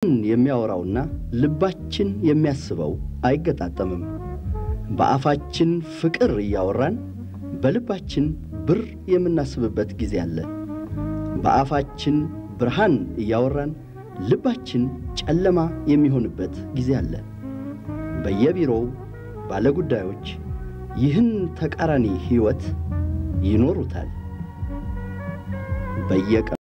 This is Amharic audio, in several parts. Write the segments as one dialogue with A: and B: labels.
A: የሚያወራውና ልባችን የሚያስበው አይገጣጠምም። በአፋችን ፍቅር እያወራን በልባችን ብር የምናስብበት ጊዜ አለ። በአፋችን ብርሃን እያወራን ልባችን ጨለማ የሚሆንበት ጊዜ አለ። በየቢሮው ባለጉዳዮች ይህን ተቃራኒ ሕይወት ይኖሩታል። በየቀኑ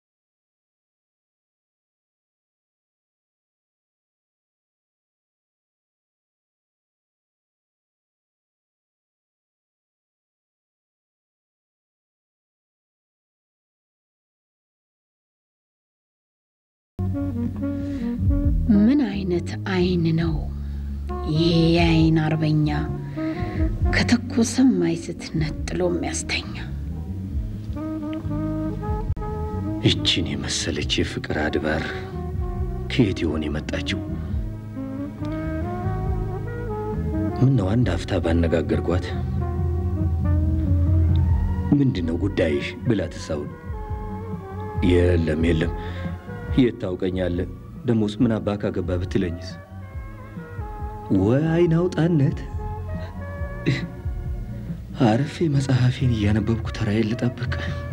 B: ምን አይነት አይን ነው ይሄ የአይን አርበኛ ከተኮሰም አይስት ነጥሎ የሚያስተኛ
C: ይችን የመሰለች የፍቅር አድባር ከየት ይሆን የመጣችው? ምን ነው አንድ አፍታ ባነጋገርኳት ምንድን ነው ጉዳይሽ ብላ ትሳውን። የለም የለም፣ የት ታውቀኛለህ? ደሞስ ምን አባ ካገባ ብትለኝስ? ወይ አይን አውጣነት። አርፌ መጽሐፌን እያነበብኩ ተራዬን ልጠብቅ።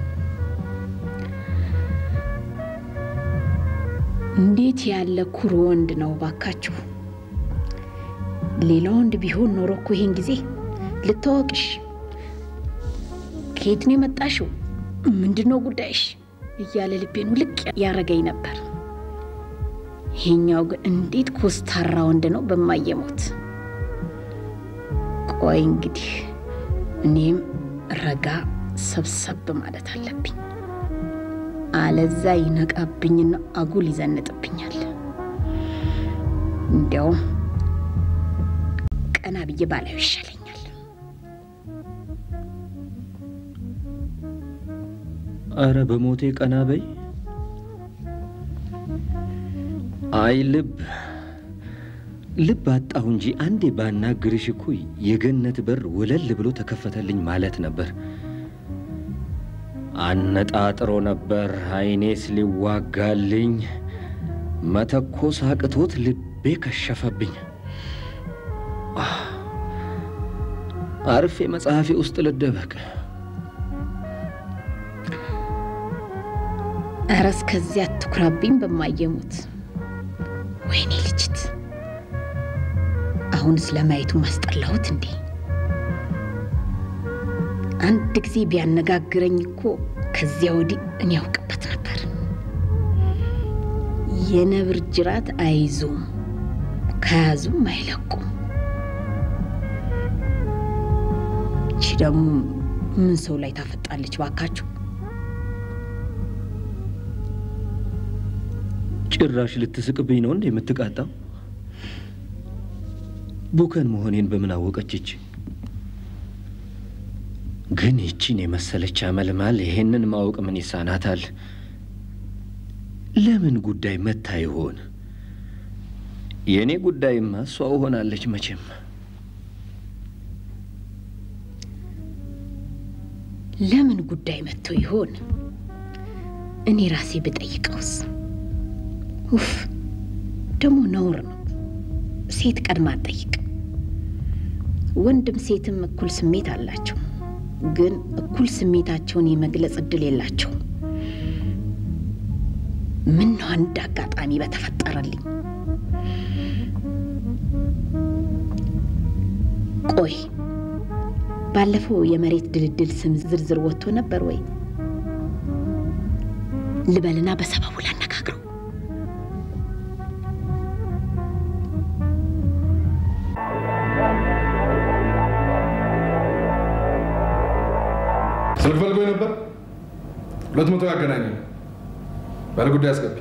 B: እንዴት ያለ ኩሩ ወንድ ነው ባካችሁ! ሌላ ወንድ ቢሆን ኖሮ እኮ ይሄን ጊዜ ልታወቅሽ፣ ከየት ነው የመጣሽው፣ ምንድን ነው ጉዳይሽ እያለ ልቤን ውልቅ ያረገኝ ነበር። ይሄኛው ግን እንዴት ኮስታራ ወንድ ነው በማየሞት። ቆይ እንግዲህ እኔም ረጋ ሰብሰብ ማለት አለብኝ። አለዛ ይነቃብኝና አጉል ይዘንጥብኛል። እንዲያውም ቀና ብዬ ባላዩ ይሻለኛል።
C: አረ በሞቴ ቀና በይ። አይ ልብ ልብ አጣሁ እንጂ አንዴ ባናግርሽ እኮ የገነት በር ወለል ብሎ ተከፈተልኝ ማለት ነበር። አነጣጥሮ ነበር አይኔስ ሊዋጋልኝ፣ መተኮስ አቅቶት ልቤ ከሸፈብኝ። አርፌ መጽሐፌ ውስጥ ልደበቅ።
B: እረ እስከዚያ አትኩራብኝ በማየሙት። ወይኔ ልጅት፣ አሁንስ ለማየቱ ማስጠላሁት እንዴ! አንድ ጊዜ ቢያነጋግረኝ እኮ ከዚያ ወዲህ እኔ ያውቅበት ነበር። የነብር ጅራት አይዙም፣ ከያዙም አይለቁም። ይቺ ደግሞ ምን ሰው ላይ ታፈጣለች ባካችሁ?
C: ጭራሽ ልትስቅብኝ ነው እንዴ የምትቃጣው? ቡከን መሆኔን በምን አወቀችች? ግን ይቺን የመሰለች አመልማል ይሄንን ማወቅ ምን ይሳናታል? ለምን ጉዳይ መታ ይሆን? የእኔ ጉዳይማ እሷ ሆናለች መቼም።
B: ለምን ጉዳይ መጥቶ ይሆን? እኔ ራሴ ብጠይቀውስ? ውፍ ደግሞ ነውር ነው። ሴት ቀድማ አትጠይቅ። ወንድም ሴትም እኩል ስሜት አላቸው፣ ግን እኩል ስሜታቸውን የመግለጽ እድል የላቸውም። ምን ነው አንድ አጋጣሚ በተፈጠረልኝ። ቆይ ባለፈው የመሬት ድልድል ስም ዝርዝር ወጥቶ ነበር ወይ? ልበልና በሰበቡ ላነጋግረው።
D: ስልክ ፈልጎኝ ነበር። ሁለት መቶ ያገናኘ ባለ ጉዳይ አስገቢ።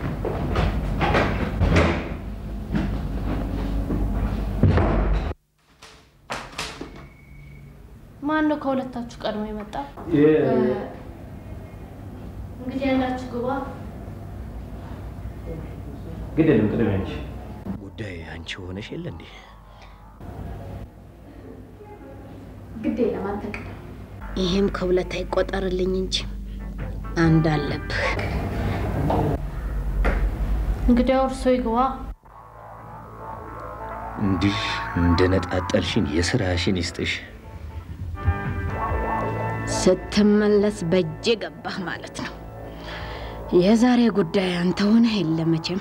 E: ማን ነው ከሁለታችሁ ቀድሞ የመጣ? እንግዲህ ያላችሁ ግባ።
C: ግድ የለም ቅድሚያ አንቺ ጉዳይ አንቺ ሆነሽ የለ እንዴ?
E: ግድ የለም አንተ ቅደም።
B: ይህም ከሁለት አይቆጠርልኝ እንጂ አንድ አለብህ።
E: እንግዲያው እርሶ ይግባ።
C: እንዲህ እንደ ነጣጠልሽን የስራሽን ይስጥሽ።
B: ስትመለስ በእጄ ገባህ ማለት ነው። የዛሬ ጉዳይ አንተ ሆነህ የለ መቼም።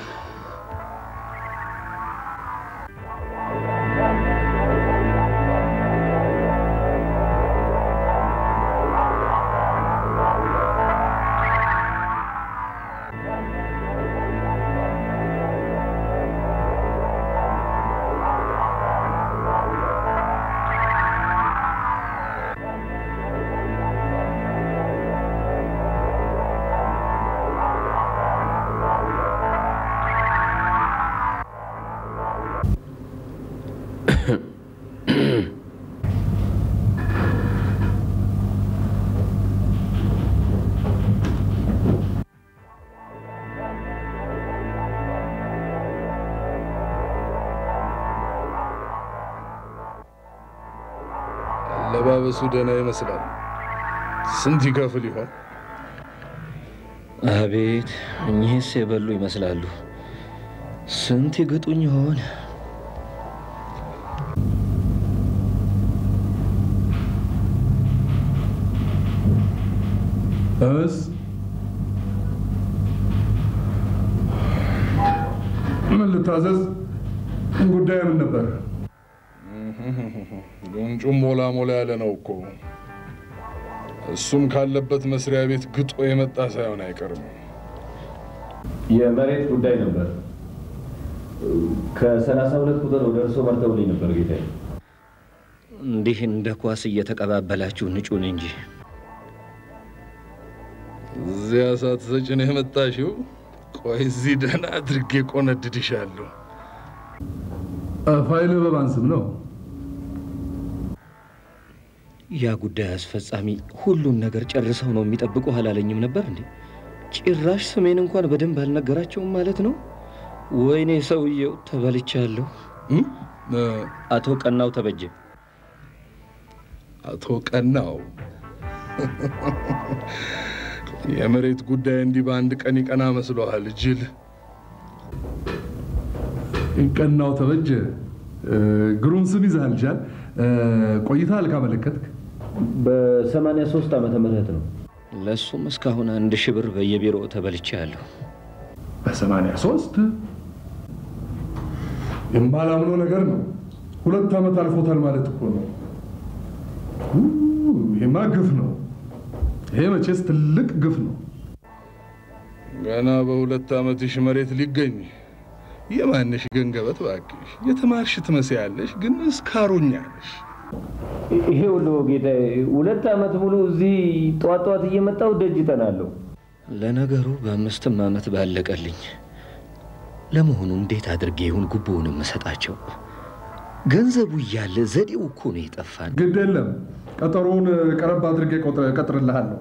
D: አለባበሱ ደህና ይመስላል። ስንት ይከፍል ይሆን?
C: አቤት እኚህስ የበሉ ይመስላሉ። ስንት ይግጡኝ ይሆን?
D: እስ ምን ልታዘዝ? ጉዳይ ምን ነበር? ጉንጩም ሞላ ሞላ ያለ ነው እኮ። እሱም ካለበት መስሪያ ቤት ግጦ የመጣ ሳይሆን አይቀርም።
C: የመሬት ጉዳይ ነበር። ከሰላሳ ሁለት ቁጥር ወደ እርሶ መርተውልኝ ነበር ጌታዬ። እንዲህ እንደ ኳስ እየተቀባበላችሁ ንጩን እንጂ
D: እዚያ ሳትሰጭ ነው የመጣሽው? ቆይ እዚህ ደህና አድርጌ ቆነድድሻለሁ። ፋይል በማን ስም ነው?
C: ያ ጉዳይ አስፈጻሚ ሁሉን ነገር ጨርሰው ነው የሚጠብቁ አላለኝም ነበር እንዴ? ጭራሽ ስሜን እንኳን በደንብ አልነገራቸውም ማለት ነው። ወይኔ ሰውየው ተበልቻለሁ።
D: እም? እ፣
C: አቶ ቀናው ተበጀ
D: አቶ ቀናው የመሬት ጉዳይ እንዲህ በአንድ ቀን ይቀና መስሎሃል? ጅል
F: ቀናው ተበጀ እ፣ ግሩም ስም ይዘሃል ጃል። እ፣ ቆይተሃል ካመለከትክ?
C: በሰማንያ ሶስት ዓመተ ምህረት ነው። ለእሱም እስካሁን አንድ ሺህ ብር በየቢሮ ተበልቻለሁ።
F: በሰማንያ ሶስት
D: የማላምነው ነገር ነው። ሁለት ዓመት አልፎታል ማለት እኮ ነው።
F: ኡ፣ ይሄማ ግፍ ነው። ይሄ መቼስ ትልቅ ግፍ ነው።
D: ገና በሁለት ዓመትሽ መሬት ሊገኝ የማንሽ ገንገበት እባክሽ። የተማርሽ ትመስያለሽ፣ ግን እስካሩኛለሽ።
C: ይሄ ሁሉ ጌታዬ፣ ሁለት ዓመት ሙሉ እዚህ ጠዋት ጠዋት እየመጣው ደጅ ጠናለሁ። ለነገሩ በአምስትም ዓመት ባለቀልኝ። ለመሆኑ እንዴት አድርጌ ይሁን ጉቦውን የምሰጣቸው? ገንዘቡ እያለ ዘዴው እኮ ነው የጠፋን።
F: ግድ የለም ቀጠሮውን ቀረብ አድርጌ ቆጥረ- እቀጥርልሃለሁ።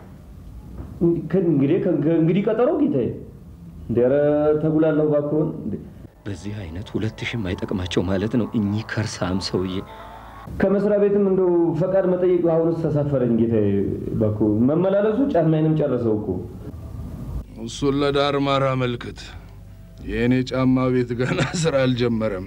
C: እንግዲህ እንግዲህ ቀጠሮ ጌታዬ። ኧረ ተጉላለሁ እባክዎን። በዚህ አይነት ሁለት ሺህም አይጠቅማቸው ማለት ነው እኚህ ከርሳም ሰውዬ። ከመስሪያ ቤትም እንደው ፈቃድ መጠየቅ አሁንስ ተሳፈረኝ ጌታዬ። እባክዎ መመላለሱ ጫማዬንም ጨረሰው እኮ።
D: እሱን ለዳር ማር አመልክት። የእኔ ጫማ ቤት ገና ስራ አልጀመረም።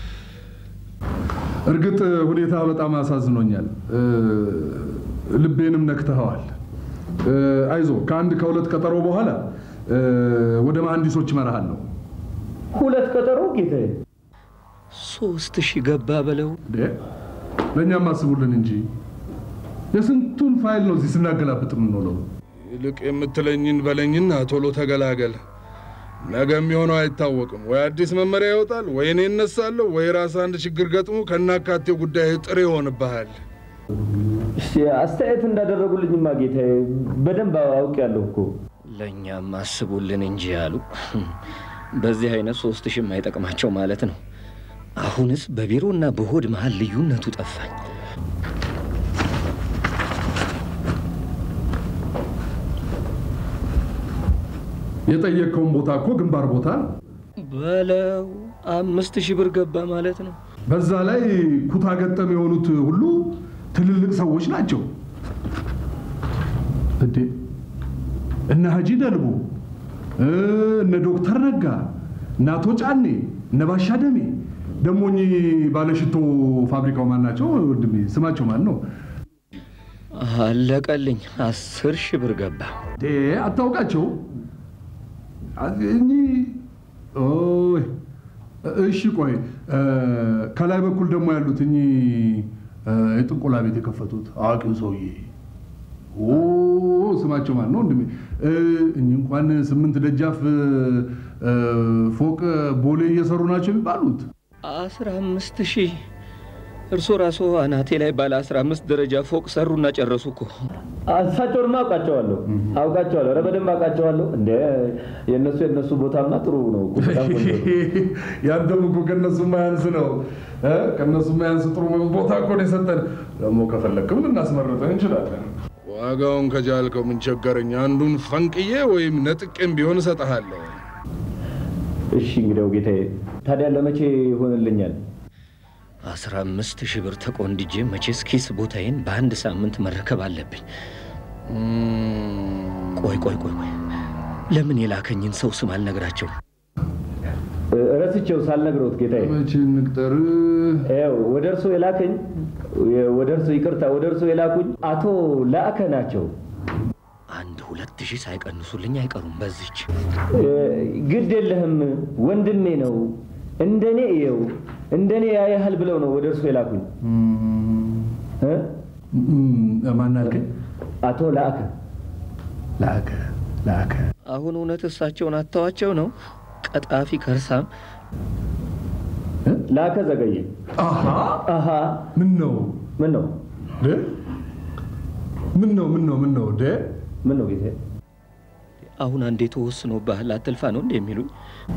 F: እርግጥ ሁኔታ በጣም አሳዝኖኛል። እ፣ ልቤንም ነክተኸዋል። እ፣ አይዞ ከአንድ ከሁለት ቀጠሮ በኋላ እ፣ ወደ መሐንዲሶች እመራሃለሁ።
C: ሁለት ቀጠሮ ጌታዬ። ሶስት ሺህ ገባ በለው።
F: እንዴ፣ ለእኛም አስቡልን እንጂ የስንቱን ፋይል ነው እዚህ ስናገላብጥ የምንውለው።
D: ይልቅ የምትለኝን በለኝና ቶሎ ተገላገል። ነገ የሚሆነው አይታወቅም። ወይ አዲስ መመሪያ ይወጣል፣ ወይ እኔ እነሳለሁ፣ ወይ ራስ አንድ ችግር ገጥሞ ከናካቴው ጉዳይ ጥሬ ይሆንብሃል።
C: እሺ፣ አስተያየት እንዳደረጉልኝማ ጌታዬ በደንብ አውቄያለሁ እኮ። ለእኛም አስቡልን እንጂ አሉ። በዚህ አይነት ሶስት ሺህም አይጠቅማቸው ማለት ነው። አሁንስ በቢሮና በሆድ መሀል ልዩነቱ ጠፋኝ።
F: የጠየቅከውን ቦታ እኮ ግንባር ቦታ ነው።
C: በለው አምስት ሺህ ብር ገባ ማለት ነው።
F: በዛ ላይ ኩታ ገጠም የሆኑት ሁሉ ትልልቅ ሰዎች ናቸው። እንዴ እነ ሀጂ ደልቦ እ፣ እነ ዶክተር ነጋ እነ አቶ ጫኔ እነ ባሻ ደሜ ደግሞ እኚህ ባለሽቶ ፋብሪካው ማን ናቸው? ወንድሜ ስማቸው ማን ነው?
C: አለቀልኝ። አስር ሺህ ብር ገባ።
F: ዴ አታውቃቸው? እኚህ ኦይ፣ እሺ ቆይ እ፣ ከላይ በኩል ደግሞ ያሉት እኚህ እ፣ የጥንቆላ ቤት የከፈቱት አዋቂው ሰውዬ ኦ ስማቸው ማን ነው ወንድሜ? እ፣ እኚህ እንኳን ስምንት ደጃፍ እ፣ እ፣ ፎቅ ቦሌ እየሰሩ ናቸው የሚባሉት።
C: አስራ አምስት ሺህ እርሶ ራሶ አናቴ ላይ ባለ አስራ አምስት ደረጃ ፎቅ ሰሩና ጨረሱ እኮ።
G: እሳቸውንማ አውቃቸዋለሁ አውቃቸዋለሁ። ኧረ በደንብ አውቃቸዋለሁ። እንደ የእነሱ የእነሱ ቦታማ ጥሩ ነው እኮ፣ በጣም ቆንጆ ነው።
F: ያንተም እኮ ከነሱ ማያንስ ነው እ? ከነሱ ማያንስ ጥሩ ቦታ እኮ ነው የሰጠን። ደግሞ ከፈለክም ልናስመርጠን እንችላለን።
D: ዋጋውን ከጃልከው ምን ቸገረኝ? አንዱን ፈንቅዬ ወይም ነጥቄም ቢሆን እሰጥሃለሁ።
G: እሺ እንግዲያው ጌታዬ፣ ታዲያ ለመቼ ይሆንልኛል?
C: አስራ አምስት ሺህ ብር ተቆንድጄ መቼስ ኪስ ቦታዬን በአንድ ሳምንት መረከብ አለብኝ። ቆይ ቆይ ቆይ ቆይ ለምን የላከኝን ሰው ስም አልነግራቸው?
G: እ፣ ረስቼው ሳልነግረውት ጌታዬ።
F: መቼ እንቅጠር?
G: ያው ወደ እርሶ የላከኝ ወደ እርሶ ይቅርታ፣ ወደ እርሶ የላኩኝ አቶ ላእከ ናቸው።
C: አንድ ሁለት ሺህ ሳይቀንሱልኝ አይቀሩም በዚች
G: እ፣ ግድ የለህም ወንድሜ ነው እንደኔ እየው እንደኔ ያያህል ብለው ነው ወደ እርሶ የላኩኝ እ?
F: ማን አልከኝ?
G: አቶ ላእከ
F: ላከ ላከ
C: አሁን እውነት እሳቸውን አተዋቸው ነው? ቀጣፊ ከርሳም
G: ላከ ዘገየ።
F: አሃ
G: አሃ
F: ምን ነው
G: ምን ነው
F: ደ ምን ነው ምን ነው ምን ነው ደ
G: ምን ነው ጌታዬ?
C: አሁን አንዴ ተወስኖብሃል አትልፋ ነው እንደ የሚሉኝ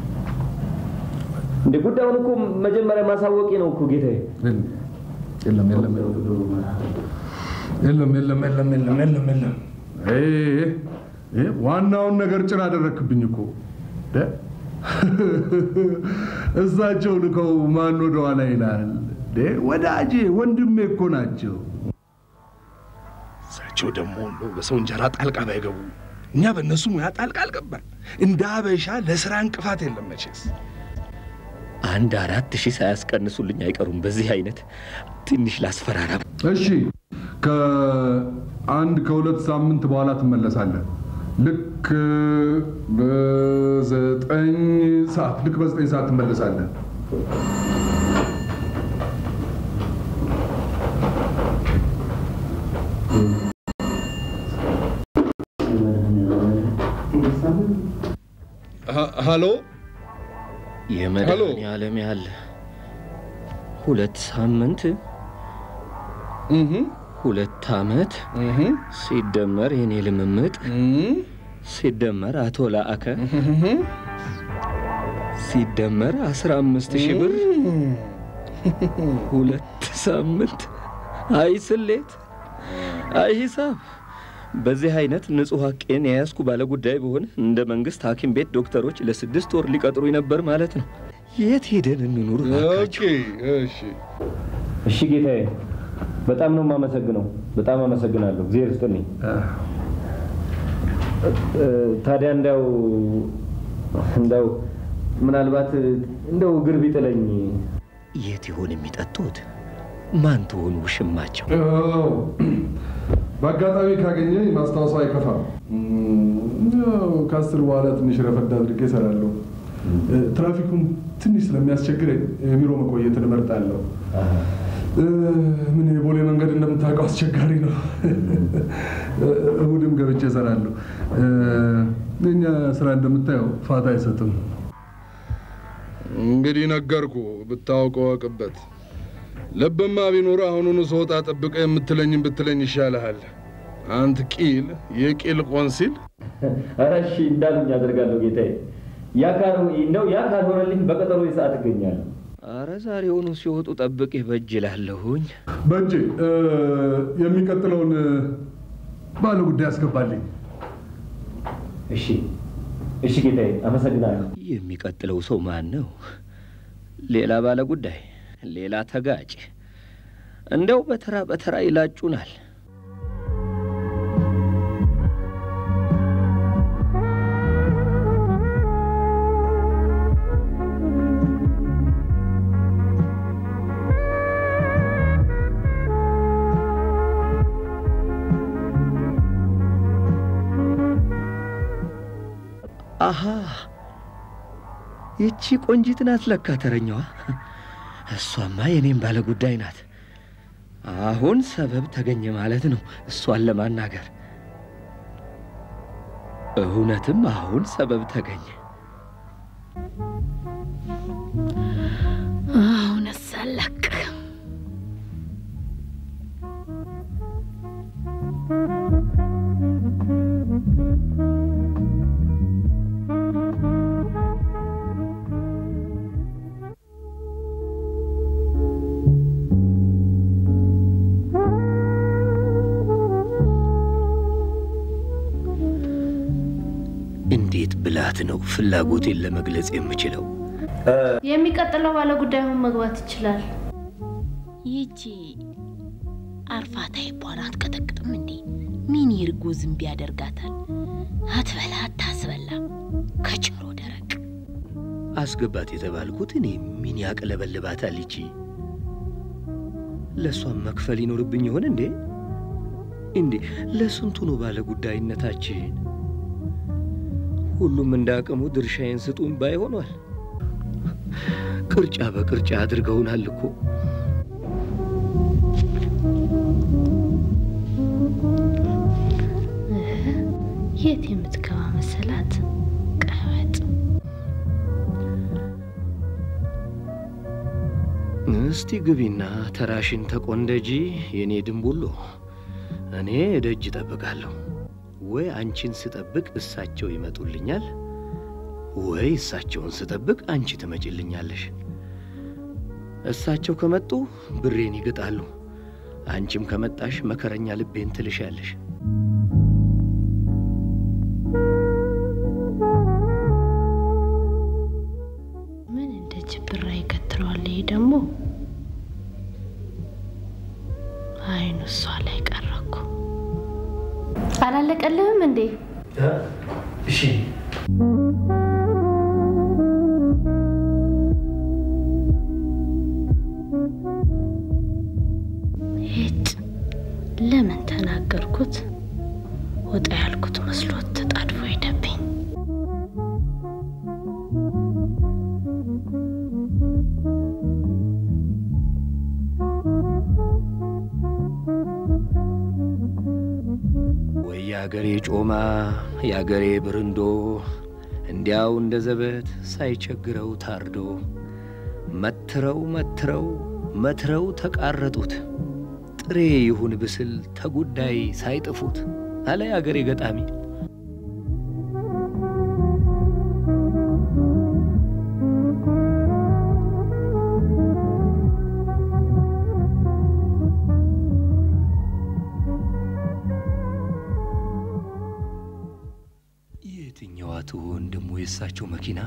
G: እንደ ጉዳዩን እኮ መጀመሪያ ማሳወቂ ነው እኮ ጌታዬ።
F: የለም የለም የለም የለም የለም የለም የለም የለም እ እ ዋናውን ነገር ጭር አደረክብኝ እኮ ደ እሳቸው ልከው ማን ወደ ኋላ ይላል ደ ወዳጄ ወንድሜ እኮ ናቸው
D: እሳቸው ደግሞ እንደው በሰው እንጀራ ጣልቃ ባይገቡ እኛ በእነሱ ሙያ ጣልቃ አልገባን። እንደ አበሻ ለስራ እንቅፋት የለም መቼስ።
C: አንድ አራት ሺህ ሳያስቀንሱልኝ አይቀሩም። በዚህ አይነት ትንሽ ላስፈራራ።
F: እሺ ከአንድ ከሁለት ሳምንት በኋላ ትመለሳለህ። ልክ በዘጠኝ ሰዓት ልክ በዘጠኝ ሰዓት ትመለሳለህ።
D: ሀ- ሃሎ
C: የመድኃኔዓለም ያለ ሁለት ሳምንት
D: እህ
C: ሁለት ዓመት
D: እህ
C: ሲደመር የኔ ልምምጥ
D: እህ
C: ሲደመር አቶ ላአከ ሲደመር አስራ አምስት ሺህ ብር ሁለት ሳምንት። አይ ስሌት፣ አይ ሂሳብ። በዚህ አይነት ንጹሕ ሐቄን የያዝኩ ባለ ጉዳይ ብሆን እንደ መንግስት ሐኪም ቤት ዶክተሮች ለስድስት ወር ሊቀጥሩኝ ነበር ማለት ነው። የት ሄደን እንኑር
D: ኦኬ
C: እባካችሁ?
D: እሺ
G: እሺ ጌታዬ፣ በጣም ነው የማመሰግነው። በጣም አመሰግናለሁ። እግዚአብሔር ይስጥልኝ። እ፣ ታዲያ እንዳው እንዳው ምናልባት እንደው እግር ቢጥለኝ
C: የት ይሆን የሚጠጡት? ማን ትሆን ውሽማቸው?
F: አዎ፣ በአጋጣሚ ካገኘኝ ማስታወሱ አይከፋም። እም፣ ያው ከአስር በኋላ ትንሽ ረፈድ አድርጌ እሰራለሁ። እ፣ ትራፊኩን ትንሽ ስለሚያስቸግረኝ የቢሮ መቆየትን እመርጣለሁ። እ፣ ምን የቦሌ መንገድ እንደምታውቀው አስቸጋሪ ነው። እ፣ እሑድም ገብቼ እሰራለሁ። እ፣ የእኛ ስራ እንደምታየው ፋታ አይሰጥም።
D: እንግዲህ ነገርኩ፣ ብታውቀው ወቅበት። ልብማ ቢኖር አሁኑኑ ስወጣ ጠብቀ የምትለኝም ብትለኝ ይሻልሃል። አንት ቂል የቂል ቆንሲል
G: ኧረ እሺ እንዳሉኝ አደርጋለሁ ጌታዬ። ያ ካልሆ- እንደው ያ ካልሆነልኝ በቀጠሮ ሰዓት እገኛለሁ።
C: አረ ዛሬውኑ ሲወጡ ጠብቄ በእጅ ላለሁኝ።
F: በእጄ እ፣ የሚቀጥለውን እ፣ ባለ ጉዳይ አስገባልኝ።
G: እሺ እሺ ጌታዬ፣ አመሰግናለሁ።
C: የሚቀጥለው ሰው ማን ነው? ሌላ ባለ ጉዳይ፣ ሌላ ተጋጭ። እንደው በተራ በተራ ይላጩናል። አሃ ይቺ ቆንጂት ናት ለካ ተረኛዋ። እሷማ የኔም ባለ ጉዳይ ናት። አሁን ሰበብ ተገኘ ማለት ነው እሷን ለማናገር። እውነትም አሁን ሰበብ ተገኘ።
B: አሁንስ አልለቅህም።
C: እንዴት ብላት ነው ፍላጎቴን ለመግለጽ የምችለው?
E: የሚቀጥለው ባለ ጉዳይ አሁን መግባት ይችላል።
B: ይቺ አርፋታ ይባን አትቀጠቅጥም እንዴ? ምን ይርጎ ዝንብ ያደርጋታል? አትበላ አታስበላ ከችሮ ደረቅ
C: አስገባት የተባልኩት እኔ ምን ያቅለበልባታል? ይቺ ለእሷም መክፈል ይኖርብኝ ይሆን እንዴ? እንዴ ለስንቱ ነው ባለ ጉዳይነታችን? ሁሉም እንደ አቅሙ ድርሻዬን ስጡን ባይ ሆኗል። ቅርጫ በቅርጫ አድርገውናል እኮ።
E: የት የምትገባ መሰላት? ቀበጥ
C: እስቲ ግቢና ተራሽን ተቆንደጂ የኔ ድንቡሎ። እኔ ደጅ እጠብቃለሁ። ወይ አንቺን ስጠብቅ እሳቸው ይመጡልኛል፣ ወይ እሳቸውን ስጠብቅ አንቺ ትመጭልኛለሽ። እሳቸው ከመጡ ብሬን ይግጣሉ፣ አንቺም ከመጣሽ መከረኛ ልቤን ትልሻለሽ።
E: ምን እንደ ጅብራ ይከትረዋል። ይሄ ደግሞ አይኑ እሷ ላይ ቀረኩ። አላለቀልህም እንዴ?
C: እሺ
E: ሄጭ ለምን ተናገርኩት? ወጣ ያልኩት መስሎት ተጣድፎ ሄደብኝ።
C: ወይ የአገሬ ጮማ የአገሬ ብርንዶ እንዲያው እንደ ዘበት ሳይቸግረው ታርዶ መትረው መትረው መትረው ተቃረጡት ጥሬ ይሁን ብስል ተጉዳይ ሳይጥፉት አለ የአገሬ ገጣሚ። የትኛዋ ትሆን ደሞ የእሳቸው መኪና?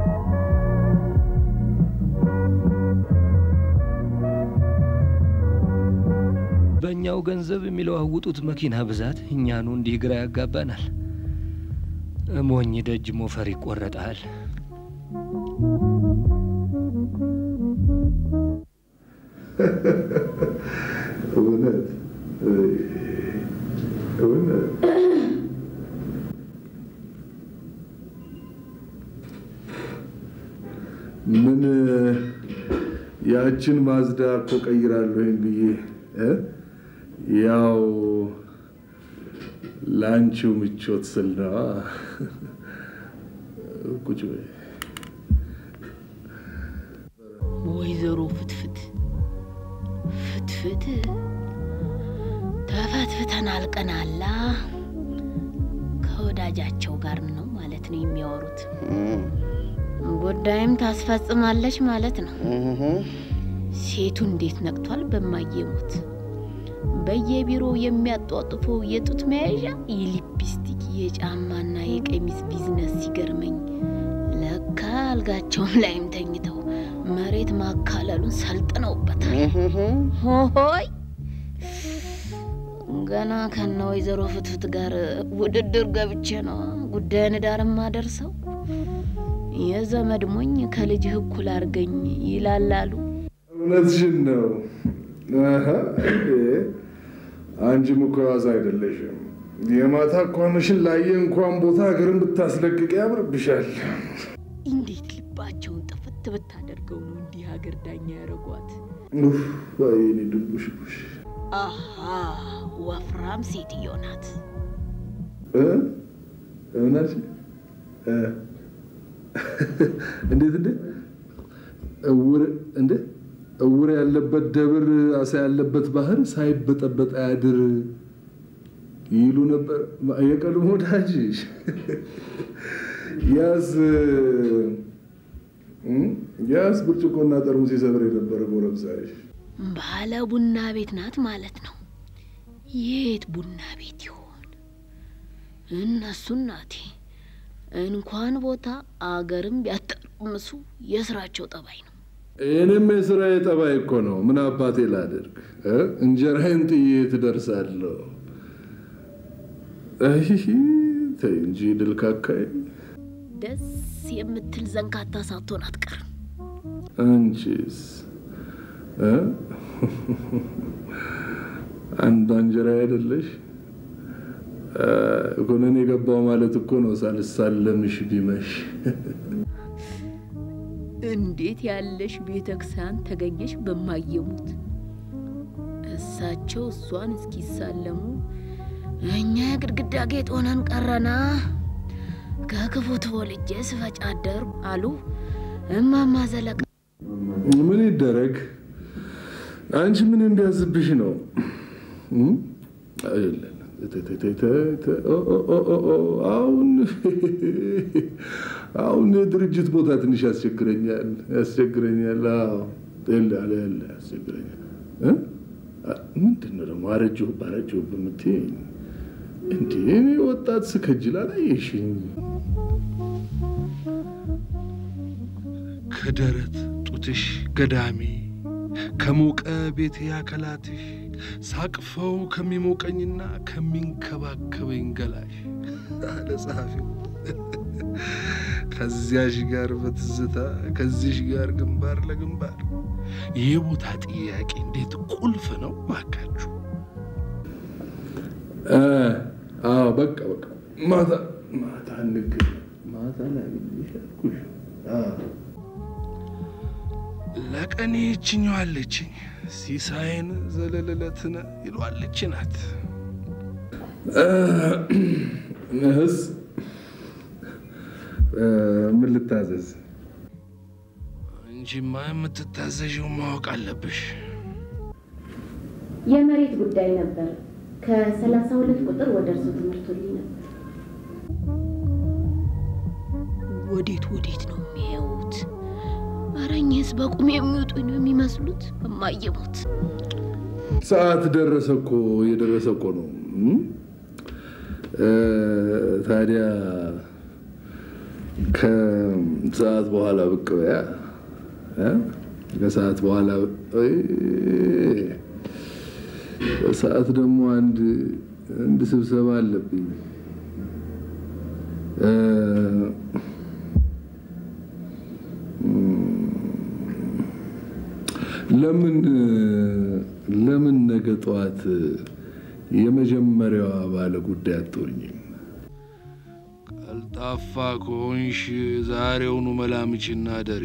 C: በእኛው ገንዘብ የሚለዋውጡት መኪና ብዛት እኛኑ እንዲህ ግራ ያጋባናል። ሞኝ ደጅ ሞፈር ይቆረጣል።
F: እውነት እውነት ምን ያችን ማዝዳ እኮ ቀይራለሁ ይህን ብዬ እ? ያው ለአንቺው ምቾት ስል ነዋ። ቁጭ በይ።
B: ወይዘሮ ፍትፍት ፍትፍት ተፈትፍተን አልቀናላ። ከወዳጃቸው ጋር ነው ማለት ነው የሚያወሩት። ጉዳይም ታስፈጽማለች ማለት ነው። ሴቱ እንዴት ነቅቷል በማየሙት በየቢሮው የሚያጧጥፈው የጡት መያዣ፣ የሊፕስቲክ፣ የጫማና የቀሚስ ቢዝነስ ሲገርመኝ ለካ አልጋቸውም ላይም ተኝተው መሬት ማካለሉን ሰልጥነውበታል። ሆሆይ ገና ከነ ወይዘሮ ፍትፍት ጋር ውድድር ገብቼ ነው ጉዳይን ዳር ማደርሰው። የዘመድ ሞኝ ከልጅህ እኩል አርገኝ ይላላሉ።
F: እውነትሽን ነው። አሀ፣ እንዴ! አንቺም እኮ ዋዛ አይደለሽም።
D: የማታ ኳንሽን ላየ እንኳን ቦታ ሀገርን ብታስለቅቅ ያምርብሻል።
B: እንዴት ልባቸውን ጥፍት ብታደርገው ነው እንዲህ ሀገር ዳኛ ያደረጓት?
D: ኡፍ፣ የኔ ድንቡሽቡሽ
B: አሃ ወፍራም ሴትዮ ናት።
D: እ? ምን አልሽ? እ? እንዴት እንዴ? እውር እንዴ? እውር ያለበት ደብር አሳ ያለበት ባህር ሳይበጠበጥ አያድር ይሉ ነበር የቀድሞ ወዳጅሽ። ያስ እ? ያስ ብርጭቆና ጠርሙስ ይሰብር የነበረ ጎረምሳሽ
B: ባለ ቡና ቤት ናት ማለት ነው። የት ቡና ቤት ይሆን? እነሱ እናቴ እንኳን ቦታ አገርም ቢያጠርምሱ የስራቸው ጠባይ ነው።
D: እኔም የስራዬ ጠባይ እኮ ነው። ምን አባቴ ላደርግ እ? እንጀራዬን ጥዬ ትደርሳለሁ። አይ ተይ እንጂ ድልካካይ።
B: ደስ የምትል ዘንካታ ሳትሆን አትቀርም።
D: አንቺስ እ? አንዷ እንጀራ አይደለሽ? ኮነን የገባው ማለት እኮ ነው ሳልሳለምሽ ቢመሽ።
B: እንዴት ያለሽ ቤተ ክርስቲያን ተገኘሽ በማየሙት። እሳቸው እሷን እስኪሳለሙ እኛ የግድግዳ ጌጥ ሆነን ቀረና ከክፉ ተወልጄ ስፈጭ አደርኩ አሉ እማማ ዘለቀ።
D: ምን ይደረግ? አንቺ ምን እንዲያዝብሽ ነው? እም? አይደለም። ተ- ተ- ተ- ተ- ተ- ኦ- ኦ- ኦ- ኦ- ኦ፣ አሁን አሁን የድርጅት ቦታ ትንሽ ያስቸግረኛል ያስቸግረኛል። አዎ የለ አለ የለ ያስቸግረኛል። እ? አ- ምንድን ነው ደግሞ አረጀሁ ባረጀሁ በምትይኝ እንዴ? እኔ ወጣት ስከጅል አላየሽኝ?
H: ከደረት ጡትሽ ገዳሜ ከሞቀ ቤቴ አከላትሽ ሳቅፈው ከሚሞቀኝና ከሚንከባከበኝ ገላሽ አለ ጸሐፊው። ከዚያሽ ጋር በትዝታ ከዚሽ ጋር ግንባር ለግንባር የቦታ ጥያቄ እንዴት ቁልፍ ነው ባካችሁ።
D: እ፣ አዎ በቃ በቃ ማታ ማታ እንገናኝ። ማታ ላይ ያልኩሽ አዎ
H: ለቀኔ ይችኛዋለችኝ ሲሳይን ዘለለለትነ ይሏለች ናት።
D: እህስ እ፣ ምን ልታዘዝ?
H: እንጂማ የምትታዘዥው ማወቅ አለብሽ።
E: የመሬት ጉዳይ ነበር። ከሰላሳ ሁለት ቁጥር ወደ እርሱ ትምህርቱልኝ ነበር።
B: ወዴት ወዴት ነው የሚያዩት? ኧረ እኚህስ በቁም የሚወጡ ነው የሚመስሉት። በማየሙት
D: ሰዓት ደረሰ እኮ እየደረሰ እኮ ነው። እም? እ፣ ታዲያ ከሰዓት በኋላ ብቅ በያ እ? ከሰዓት በኋላ እ፣ ከሰዓት ደግሞ አንድ አንድ ስብሰባ አለብኝ። እ፣ ለምን ለምን ነገ ጠዋት የመጀመሪያዋ ባለ ጉዳይ አትሆኝም?
H: ቀልጣፋ ከሆንሽ ዛሬውኑ መላምችና ደሪ።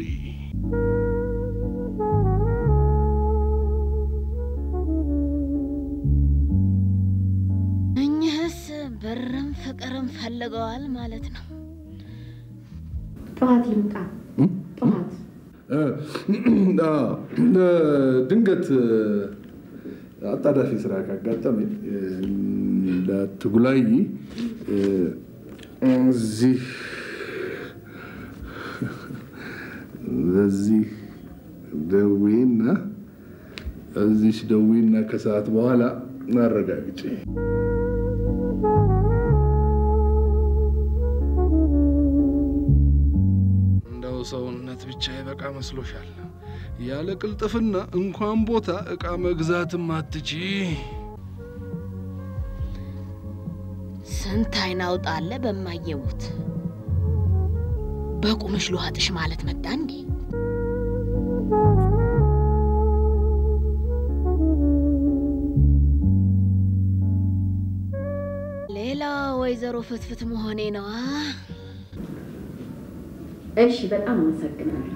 B: እኚህስ ብርም ፍቅርም ፈልገዋል ማለት ነው።
E: ጠዋት ይምጣ። ጠዋት
D: እ፣ አዎ፣ እ፣ ድንገት እ፣ አጣዳፊ ስራ ካጋጠመኝ እ፣ እንዳትጉላይ እ፣ እዚህ በዚህ ደዌና እዚች ደዌና ከሰዓት በኋላ አረጋግጬ
H: እንደው ሰውነት ብቻ ይበቃ መስሎሻል? ያለ ቅልጥፍና እንኳን ቦታ ዕቃ መግዛትም አትቺ።
B: ስንት አይን አውጣለ በማየሙት በቁምሽ ልዋጥሽ ማለት መጣ እንዴ? ሌላ ወይዘሮ ፍትፍት መሆኔ ነዋ።
E: እሺ፣ በጣም አመሰግናለሁ።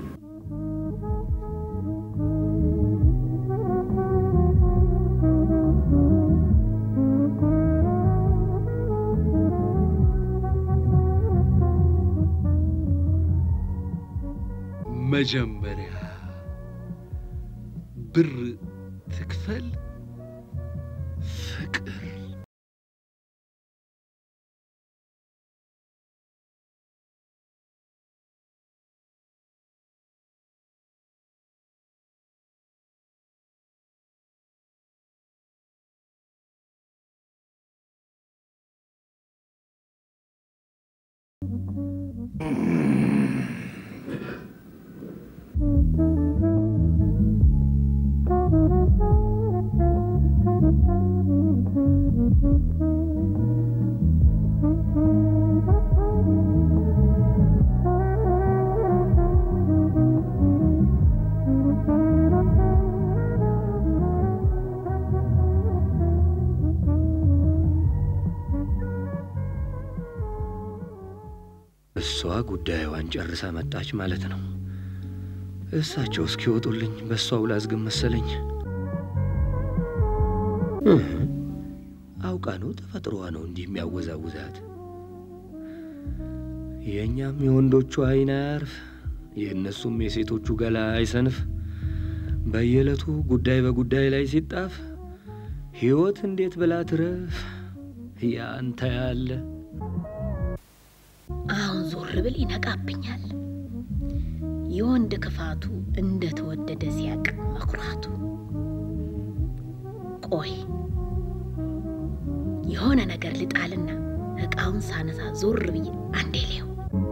H: መጀመሪያ ብር ትክፈል ፍቅር
C: እሷ ጉዳዩዋን ጨርሳ መጣች ማለት ነው። እሳቸው እስኪወጡልኝ በእሷው ላዝግም መሰለኝ። እህ፣ አውቃ ነው ተፈጥሮዋ ነው እንዲህ የሚያወዛውዛት። የእኛም የወንዶቹ አይን አያርፍ፣ የእነሱም የሴቶቹ ገላ አይሰንፍ። በየዕለቱ ጉዳይ በጉዳይ ላይ ሲጣፍ ሕይወት እንዴት ብላ ትረፍ? ያንተ ያለ
B: አሁን ዞር ብል ይነቃብኛል። የወንድ ክፋቱ እንደተወደደ ሲያቅ መኩራቱ። ቆይ የሆነ ነገር ልጣልና እቃውን ሳነሳ ዞር ብዬ አንዴ ሌው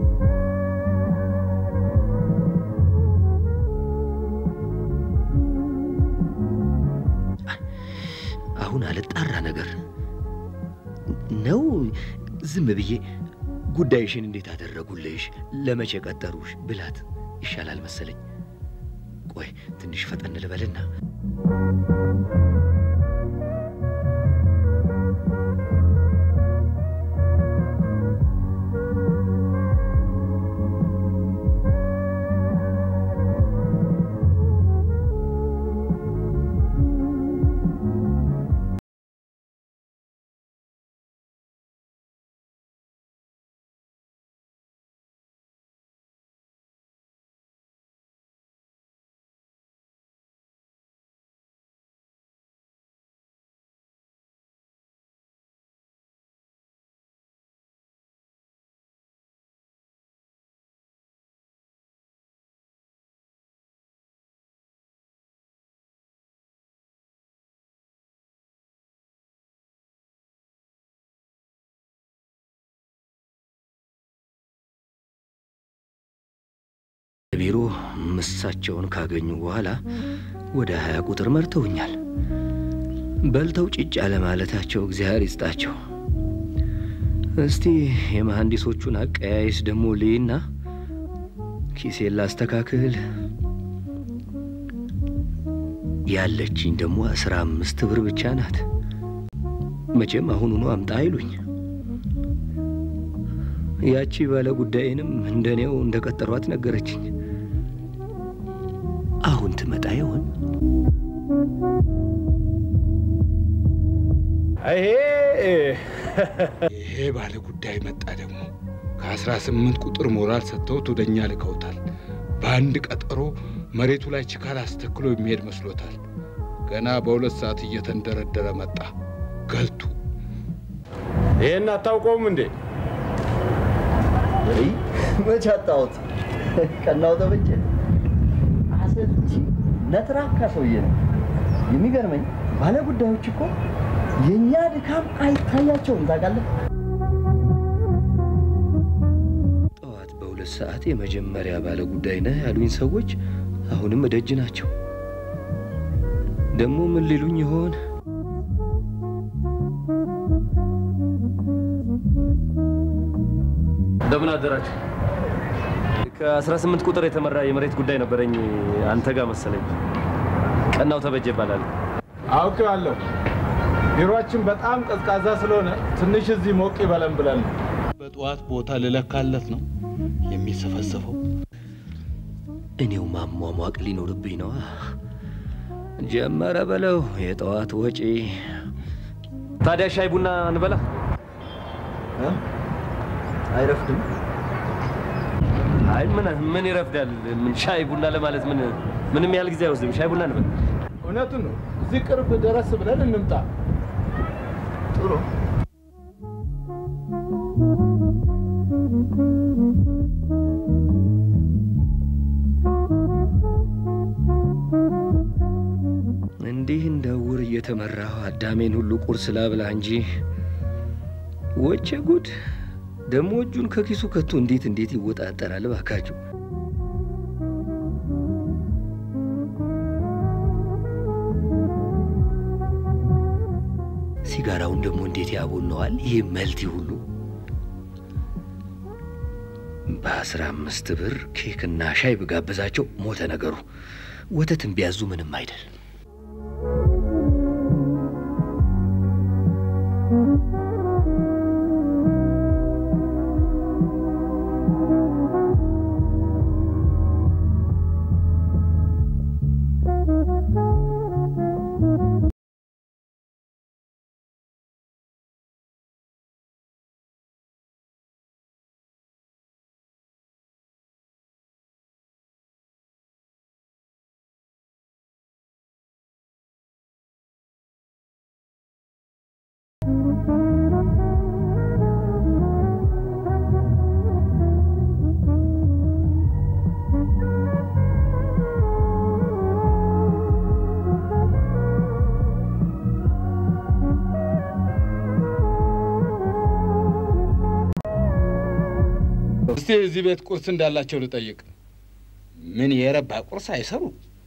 C: አሁን አልጣራ ነገር ነው። ዝም ብዬ ጉዳይሽን እንዴት አደረጉልሽ፣ ለመቼ ቀጠሩሽ ብላት ይሻላል መሰለኝ። ቆይ ትንሽ ፈጠን ልበልና ቢሮ ምሳቸውን ካገኙ በኋላ ወደ ሀያ ቁጥር መርተውኛል። በልተው ጭጭ አለማለታቸው እግዚአብሔር ይስጣቸው። እስቲ የመሐንዲሶቹን አቀያይስ ደግሞ ልይና ኪሴን ላስተካክል። ያለችኝ ደግሞ አስራ አምስት ብር ብቻ ናት። መቼም አሁኑኑ አምጣ አይሉኝ። ያቺ ባለ ጉዳይንም እንደኔው እንደ ቀጠሯት ነገረችኝ። አሁን ትመጣ ይሆን?
H: ይሄ ባለ ጉዳይ መጣ ደግሞ ከአስራ ስምንት ቁጥር ሞራል ሰጥተውት ወደ እኛ ልከውታል። በአንድ ቀጠሮ መሬቱ ላይ ችካል አስተክሎ የሚሄድ መስሎታል። ገና በሁለት ሰዓት እየተንደረደረ መጣ ገልቱ።
I: ይሄን አታውቀውም እንዴ?
A: ወይ መች አጣሁት። ቀናው ተበጀ አሰልቺ ነትራካ ሰውዬ ነው። የሚገርመኝ ባለ ጉዳዮች እኮ የእኛ ድካም አይታያቸውም። ታውቃለህ?
C: ጠዋት በሁለት ሰዓት የመጀመሪያ ባለ ጉዳይ ነህ ያሉኝ ሰዎች አሁንም እደጅ ናቸው። ደግሞ ምን ሊሉኝ ይሆን?
G: እንደምን አደራችሁ። ከ18 ቁጥር የተመራ የመሬት ጉዳይ ነበረኝ አንተ ጋር መሰለኝ። ቀናው ተበጀ ይባላል።
I: አውቄዋለሁ። ቢሮአችን በጣም ቀዝቃዛ ስለሆነ ትንሽ እዚህ ሞቅ ይበለን ብለን ነው።
H: በጠዋት ቦታ ልለካለት ነው የሚሰፈሰፈው።
C: እኔው ማሟሟቅ ሊኖርብኝ ነዋ። ጀመረ በለው የጠዋት ወጪ።
G: ታዲያ ሻይ ቡና እንበላ?
A: አይረፍድም?
G: አይ ምን ምን ይረፍዳል? ምን ሻይ ቡና ለማለት ምን ምንም ያህል ጊዜ አይወስድም። ሻይ ቡና እንበል።
I: እውነቱን ነው። እዚህ ቅርብ ደረስ ብለን እንምጣ።
A: ጥሩ
C: እንዲህ እንደ ዕውር እየተመራሁ አዳሜን ሁሉ ቁርስ ላብላ እንጂ ወቸ ጉድ! ደግሞ እጁን ከኪሱ ከቶ እንዴት እንዴት ይወጣጠራል ባካችሁ። ሲጋራውን ደግሞ እንዴት ያቦነዋል! ይህ መልቲ ሁሉ በአስራ አምስት ብር ኬክና ሻይ ብጋብዛቸው ሞተ ነገሩ። ወተትን ቢያዙ ምንም አይደል።
H: እስቲ እዚህ ቤት ቁርስ እንዳላቸው ልጠይቅ። ምን የረባ ቁርስ አይሰሩ?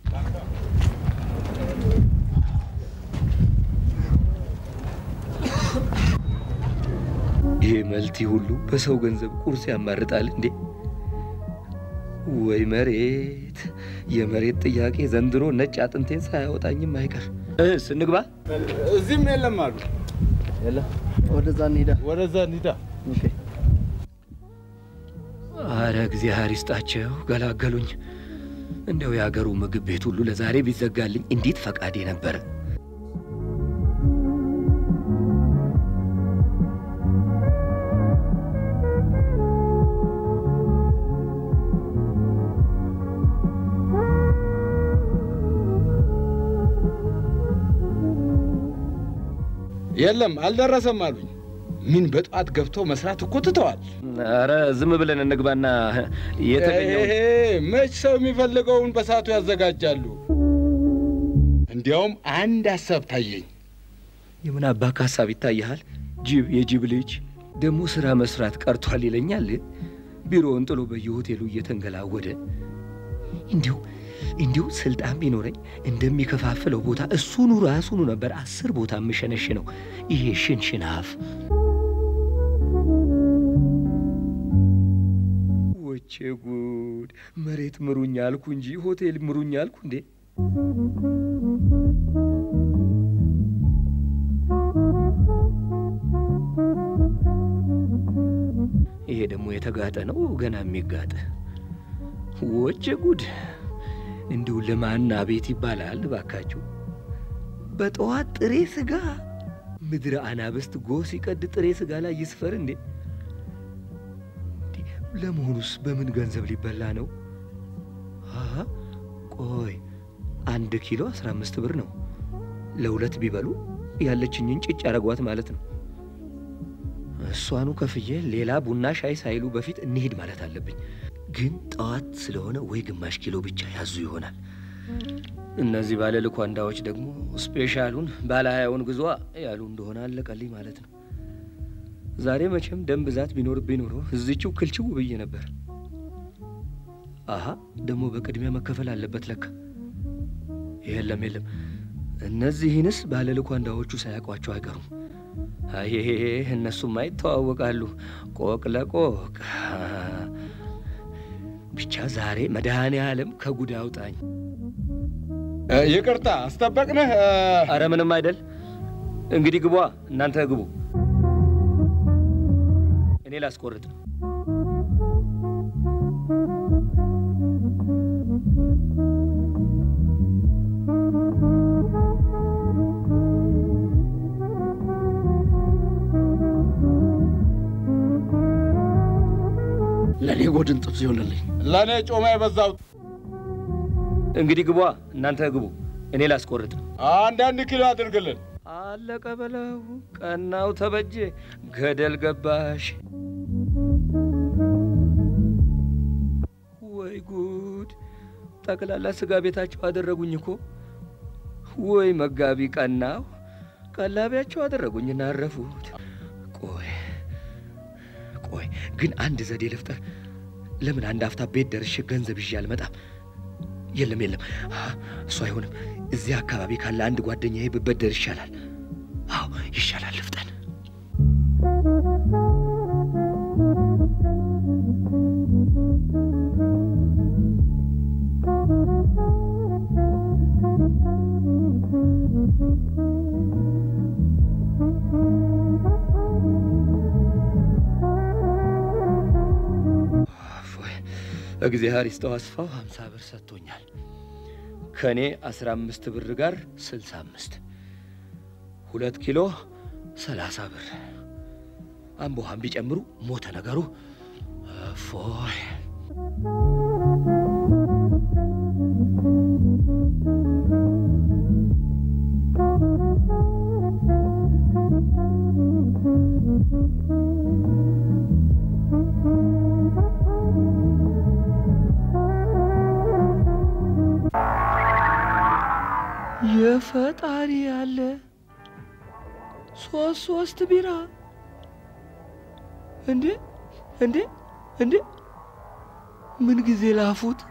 C: ይሄ መልቲ ሁሉ በሰው ገንዘብ ቁርስ ያማርጣል እንዴ? ወይ መሬት! የመሬት ጥያቄ ዘንድሮ ነጭ አጥንቴን ሳያወጣኝም አይቀር። እስ እንግባ።
I: እዚህም የለም አሉ።
A: ወደዛ እንሂዳ።
I: ወደዛ እንሂዳ።
C: አረ እግዚአብሔር ይስጣቸው ገላገሉኝ። እንደው የአገሩ ምግብ ቤት ሁሉ ለዛሬ ቢዘጋልኝ እንዴት ፈቃዴ ነበረ።
H: የለም አልደረሰም አሉኝ። ምን በጠዋት ገብተው መስራት እኮ ትተዋል።
G: አረ ዝም ብለን እንግባና የተገኘው
H: ይሄ መች ሰው የሚፈልገውን በሰዓቱ ያዘጋጃሉ። እንዲያውም አንድ ሀሳብ ታየኝ።
C: የምን አባክ ሀሳብ ይታይሃል? ጅብ የጅብ ልጅ ደግሞ ስራ መስራት ቀርቷል ይለኛል። ቢሮውን ጥሎ በየሆቴሉ እየተንገላወደ እንዲሁ እንዲሁ ስልጣን ቢኖረኝ እንደሚከፋፍለው ቦታ እሱኑ ራሱኑ ነበር አስር ቦታ የምሸነሽነው። ይሄ ሽንሽን አፍ ወቼ ጉድ! መሬት ምሩኝ አልኩ እንጂ ሆቴል ምሩኝ አልኩ እንዴ? ይሄ ደግሞ የተጋጠ ነው ገና የሚጋጥ ወቼ ጉድ! እንዲሁ ለማና ቤት ይባላል ባካችሁ። በጠዋት ጥሬ ስጋ ምድረ አናብስት ጎህ ሲቀድ ጥሬ ስጋ ላይ ይስፈር እንዴ? እንዴ፣ ለመሆኑስ በምን ገንዘብ ሊበላ ነው? አሀ፣ ቆይ አንድ ኪሎ አስራ አምስት ብር ነው። ለሁለት ቢበሉ ያለችኝን ጭጭ አረጓት ማለት ነው። እሷኑ ከፍዬ ሌላ ቡና ሻይ ሳይሉ በፊት እንሂድ ማለት አለብኝ። ግን ጠዋት ስለሆነ ወይ ግማሽ ኪሎ ብቻ ያዙ ይሆናል። እነዚህ ባለ ልኳንዳዎች ደግሞ ስፔሻሉን ባለ ሀያውን ግዟ ያሉ እንደሆነ አለቀልኝ ማለት ነው። ዛሬ መቼም ደም ብዛት ቢኖርብኝ ኖሮ እዚችው ክልችው ብዬ ነበር። አሀ ደግሞ በቅድሚያ መከፈል አለበት ለካ። የለም የለም፣ እነዚህንስ ባለ ልኳንዳዎቹ ሳያውቋቸው አይቀሩም። አይ እነሱማ ይተዋወቃሉ፣ ቆቅ ለቆቅ ብቻ ዛሬ መድኃኔ ዓለም ከጉድ አውጣኝ።
H: ይቅርታ አስጠበቅንህ።
G: አረ ምንም አይደል።
C: እንግዲህ ግቧ፣ እናንተ ግቡ። እኔ ላስቆርጥ ነው።
A: ለእኔ ጎድን ጥብስ ይሆንልኝ።
H: ለእኔ ጮማ የበዛው
C: እንግዲህ ግቧ፣ እናንተ ግቡ። እኔ ላስቆርጥ ነው።
H: አንዳንድ ኪሎ አድርግልን።
C: አለቀ በለው። ቀናው ተበጀ፣ ገደል ገባሽ። ወይ ጉድ! ጠቅላላ ስጋ ቤታቸው አደረጉኝ እኮ። ወይ መጋቢ ቀናው፣ ቀላቢያቸው አደረጉኝና አረፉት። ቆይ ቆይ ግን አንድ ዘዴ ልፍጠር። ለምን አንድ አፍታ ቤት ደርሼ ገንዘብ ይዤ አልመጣም? የለም የለም፣ እሱ አይሆንም። እዚህ አካባቢ ካለ አንድ ጓደኛዬ ብበደር ይሻላል። አዎ ይሻላል። ልፍጠን። እግዚአብሔር ይስጠው አስፋው ሀምሳ ብር ሰጥቶኛል። ከእኔ አስራ አምስት ብር ጋር ስልሳ አምስት ሁለት ኪሎ ሰላሳ ብር አምቦሃን ቢጨምሩ ሞተ ነገሩ። እፎይ የፈጣሪ ያለ ሶስት ሶስት ቢራ እንዴ እንዴ እንዴ ምን ጊዜ ላፉት